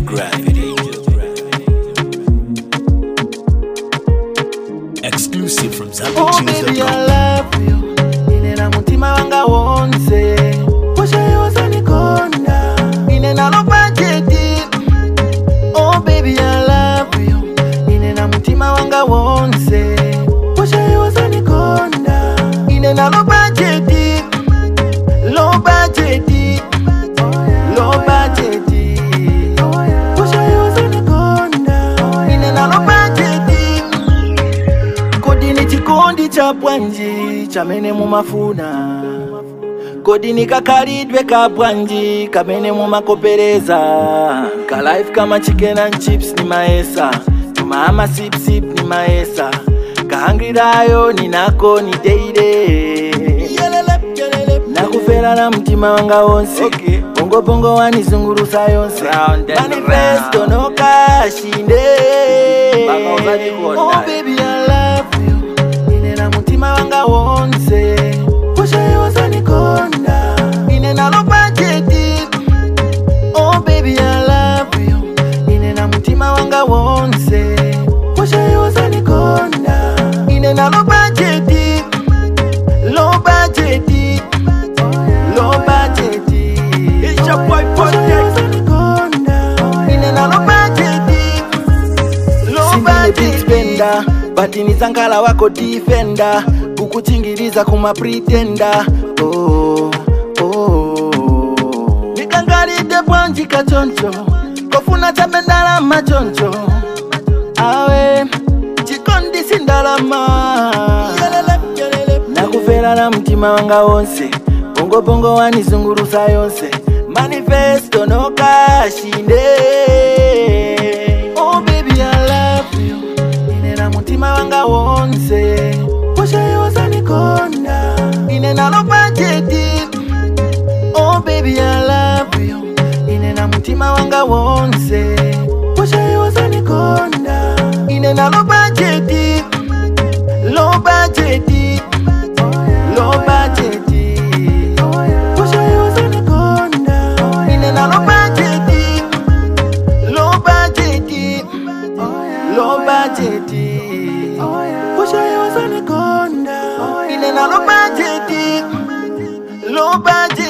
Gravity. Exclusive from Oh baby I ZappyTunes.com. love you inena mutima wanga wonse poshayoza nikonda inena bajeti Oh baby I love you inena mutima wanga wonse poshayoza nikonda inena bajeti low budget low budget poshayoza nikonda inena budget kodi ni chikondi cha bwanji chamene mumafuna kodi ni kakalidwe ka bwanji kamene mumakopereza kalife kama chicken and chips ni maesa tumaama sipsip ni maesa kahangirayo ninako ni deire nakufera na mtima wanga wonse Okay. bongobongo wanizungurusa yonse Round and manifesto round. nokashinde Baba uzanikonda. oh baby i love you inena mutima wanga wonse kushayoza nikonda inena bajeti oh baby i love you inena mutima wanga wonse kushayoza nikonda inena bajeti low budget low budget It's your boy, Project. inena low budget low budget spender but ni zankala wako defender kukuchingiriza kuma pretender oh oh nikangalide bwanji kachoncho kofuna chabe ndalama choncho awe chikondisi ndalama nakufera na mtima wanga wonse bongobongo wanizungurusa yonse manifesto nokashinde oh baby i love you inena mutima wanga wonse poshayoza nikonda inena bajeti oh baby i love you inena mutima wanga wonse poshayoza nikonda inena bajeti low budget low budget kushayoza nikonda inena low budget low budget low budget kushayoza nikonda inena low budget low budget